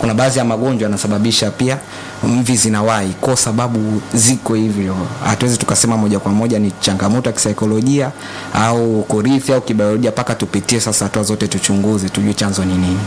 kuna baadhi ya magonjwa yanasababisha pia mvi zinawahi kwa sababu ziko hivyo hatuwezi tukasema moja kwa moja ni changamoto ya kisaikolojia au kurithi au kibiolojia mpaka tupitie sasa hatua zote tuchunguze tujue chanzo ni nini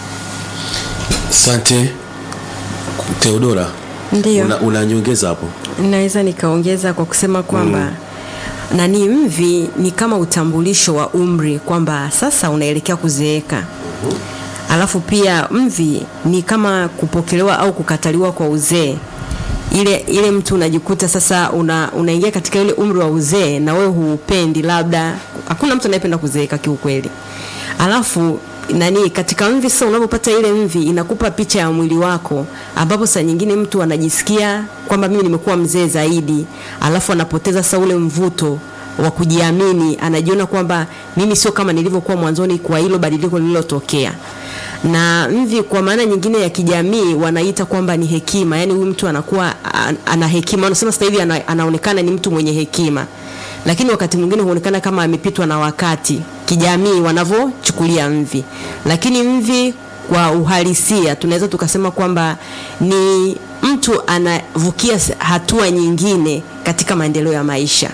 asante teodora Ndio. una, unanyongeza hapo naweza nikaongeza kwa kusema kwamba mm. nani mvi ni kama utambulisho wa umri kwamba sasa unaelekea kuzeeka alafu pia mvi ni kama kupokelewa au kukataliwa kwa uzee ile ile mtu unajikuta sasa una, unaingia katika ile umri wa uzee na wewe huupendi labda hakuna mtu anayependa kuzeeka kiukweli alafu nani katika mvi sasa unapopata ile mvi inakupa picha ya mwili wako ambapo saa nyingine mtu anajisikia kwamba mimi nimekuwa mzee zaidi alafu anapoteza sasa ule mvuto wa kujiamini anajiona kwamba mimi sio kama nilivyokuwa mwanzoni kwa hilo badiliko lililotokea na mvi kwa maana nyingine ya kijamii wanaita kwamba ni hekima yani huyu mtu anakuwa an- ana hekima wanasema sasa hivi ana, anaonekana ni mtu mwenye hekima lakini wakati mwingine huonekana kama amepitwa na wakati kijamii wanavyochukulia mvi lakini mvi kwa uhalisia tunaweza tukasema kwamba ni mtu anavukia s- hatua nyingine katika maendeleo ya maisha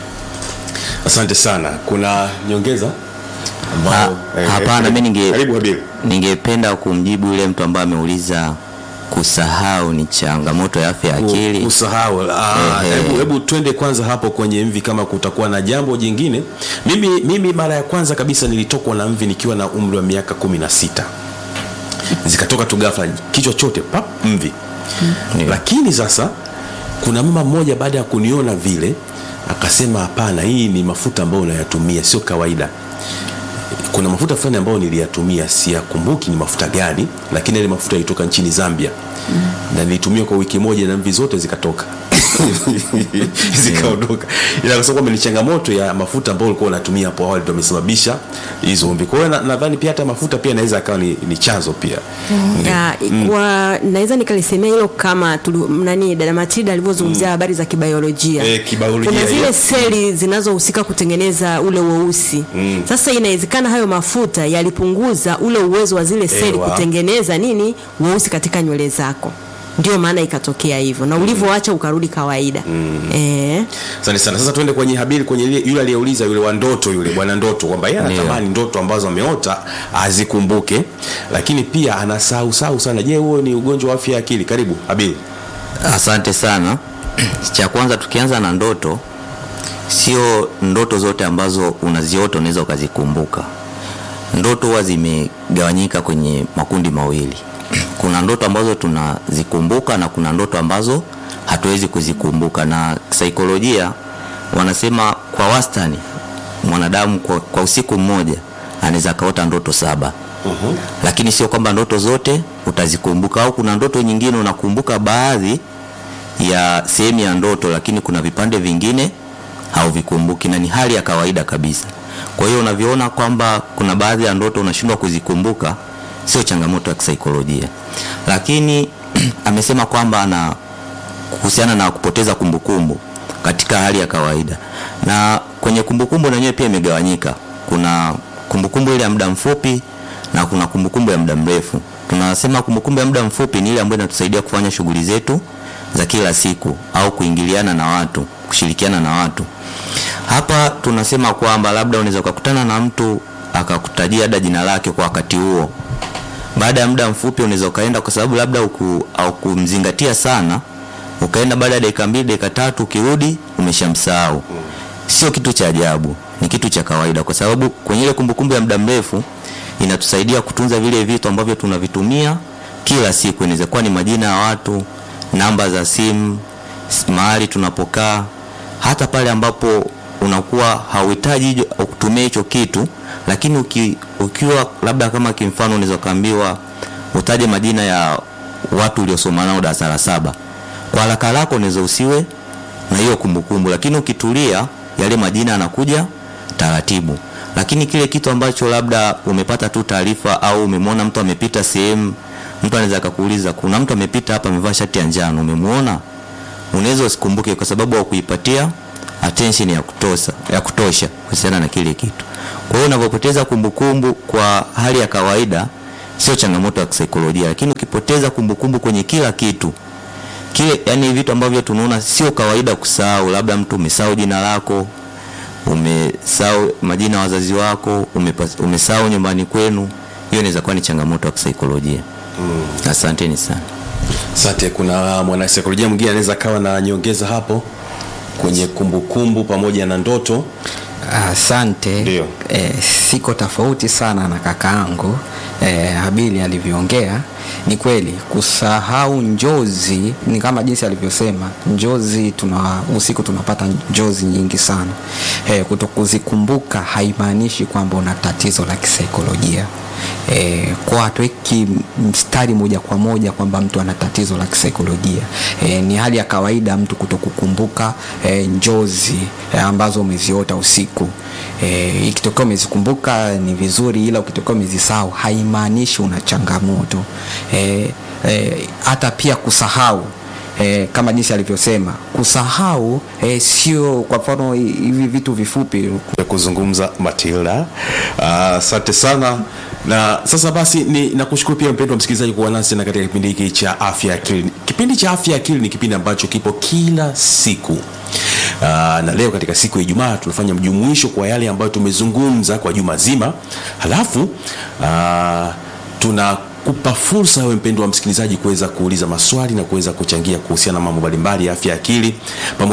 asante sana kuna nyongeza ambayo Ha- hapana, karibu- mi ninge- karibu Habibu. ningependa kumjibu yule mtu ambaye ameuliza kusahau ni changamoto ya afya ya akili kusahau Ah, Ehe. hebu hebu twende kwanza hapo kwenye mvi kama kutakuwa na jambo jingine mimi mimi mara ya kwanza kabisa nilitokwa na mvi nikiwa na umri wa miaka kumi na sita zikatoka tu ghafla kichwa chote pap mvi Ndio. lakini sasa kuna mama mmoja baada ya kuniona vile akasema hapana hii ni mafuta ambayo unayatumia sio kawaida kuna mafuta fulani ambayo niliyatumia siyakumbuki ni mafuta gani lakini yale mafuta yalitoka nchini zambia mm. na nilitumia kwa wiki moja na mvi zote zikatoka zikaondoka ila kusema kwamba ni changamoto ya mafuta ambayo ulikuwa unatumia hapo awali ndio amesababisha hizo mvi kwa hiyo na- nadhani pia hata mafuta pia inaweza akawa ni, ni chanzo pia ya, kwa naweza nikalisemea hilo kama tulu, nani dada Matilda alivyozungumzia habari za kibiolojia Eh, kibiolojia, kuna zile hiyo. seli zinazohusika kutengeneza ule weusi mm. sasa inawezekana hayo mafuta yalipunguza ule uwezo wa zile seli Ewa. kutengeneza nini weusi katika nywele zako ndio maana ikatokea hivyo na ulivyoacha ukarudi kawaida mm. eh. asante sana sasa tuende kwenye habiri kwenye ile- yule aliyeuliza yule wa ndoto yule bwana ndoto kwamba yeye Ndio. anatamani ndoto ambazo ameota azikumbuke lakini pia anasahau sahau sana je huo ni ugonjwa wa afya ya akili karibu habiri asante sana cha kwanza tukianza na ndoto sio ndoto zote ambazo unaziota unaweza ukazikumbuka ndoto huwa zimegawanyika kwenye makundi mawili kuna ndoto ambazo tunazikumbuka na kuna ndoto ambazo hatuwezi kuzikumbuka na saikolojia wanasema kwa wastani mwanadamu kwa, kwa usiku mmoja anaweza akaota ndoto saba uh-huh. lakini sio kwamba ndoto zote utazikumbuka au kuna ndoto nyingine unakumbuka baadhi ya sehemu ya ndoto lakini kuna vipande vingine hauvikumbuki na ni hali ya kawaida kabisa kwa hiyo unavyoona kwamba kuna baadhi ya ndoto unashindwa kuzikumbuka sio changamoto ya kisaikolojia lakini amesema kwamba ana kuhusiana na kupoteza kumbukumbu katika hali ya kawaida na kwenye kumbukumbu na yenyewe pia imegawanyika kuna kumbukumbu ile ya muda mfupi na kuna kumbukumbu ya muda mrefu tunasema kumbukumbu ya muda mfupi ni ile ambayo inatusaidia kufanya shughuli zetu za kila siku au kuingiliana na watu kushirikiana na watu hapa tunasema kwamba labda unaweza ukakutana na mtu akakutajia hata jina lake kwa wakati huo baada ya muda mfupi unaweza ukaenda kwa sababu labda uku, au kumzingatia sana ukaenda baada ya dakika mbili dakika tatu ukirudi umeshamsahau sio kitu cha ajabu ni kitu cha kawaida kwa sababu kwenye ile kumbukumbu ya muda mrefu inatusaidia kutunza vile vitu ambavyo tunavitumia kila siku inaweza kuwa ni majina ya watu namba za simu s- mahali tunapokaa hata pale ambapo unakuwa hauhitaji hijo- kutumia hicho kitu lakini uki, ukiwa labda kama kimfano unaweza ukaambiwa utaje majina ya watu uliosoma nao darasa la saba kwa haraka haraka unaweza usiwe na hiyo kumbukumbu lakini ukitulia yale majina yanakuja taratibu lakini kile kitu ambacho labda umepata tu taarifa au umemwona mtu amepita sehemu mtu anaweza akakuuliza kuna mtu amepita hapa amevaa shati ya njano umemuona unaweza usikumbuke kwa sababu haukuipatia attention ya kutosha ya kutosha kuhusiana na kile kitu kwa hiyo unavyopoteza kumbukumbu kwa hali ya kawaida sio changamoto ya kisaikolojia lakini ukipoteza kumbukumbu kwenye kila kitu kile yani vitu ambavyo tunaona sio kawaida kusahau labda mtu umesahau jina lako umesahau majina ya wazazi wako umepas- umesahau nyumbani kwenu hiyo inaweza kuwa ni changamoto ya kisaikolojia mm. asanteni sana Asante. Kuna mwanasaikolojia mwingine anaweza kawa na nyongeza hapo kwenye kumbukumbu pamoja na ndoto. Asante. Ndio. E, siko tofauti sana na kakaangu e, Habili alivyoongea. Ni kweli kusahau njozi ni kama jinsi alivyosema, njozi tuna usiku tunapata njozi nyingi sana. E, kutokuzikumbuka haimaanishi kwamba una tatizo la kisaikolojia. E, kwa hatuweki mstari moja kwa moja kwamba mtu ana tatizo la kisaikolojia. E, ni hali ya kawaida mtu kutokukumbuka e, njozi e, ambazo umeziota usiku. E, ikitokea umezikumbuka ni vizuri, ila ukitokea umezisahau haimaanishi una changamoto. E, e, hata pia kusahau E, kama jinsi alivyosema kusahau e, sio kwa mfano hivi vitu vifupi ya kuzungumza Matilda. Ah, Asante sana na sasa basi ni nakushukuru pia mpendwa msikilizaji kuwa nasi tena katika kipindi hiki cha afya ya akili. Kipindi cha afya ya akili ni kipindi ambacho kipo kila siku. Uh, na leo katika siku ya Ijumaa tunafanya mjumuisho kwa yale ambayo tumezungumza kwa juma zima, halafu uh, tunakupa fursa wewe mpendwa wa msikilizaji kuweza kuuliza maswali na kuweza kuchangia kuhusiana na mambo mbalimbali ya afya ya akili pamoja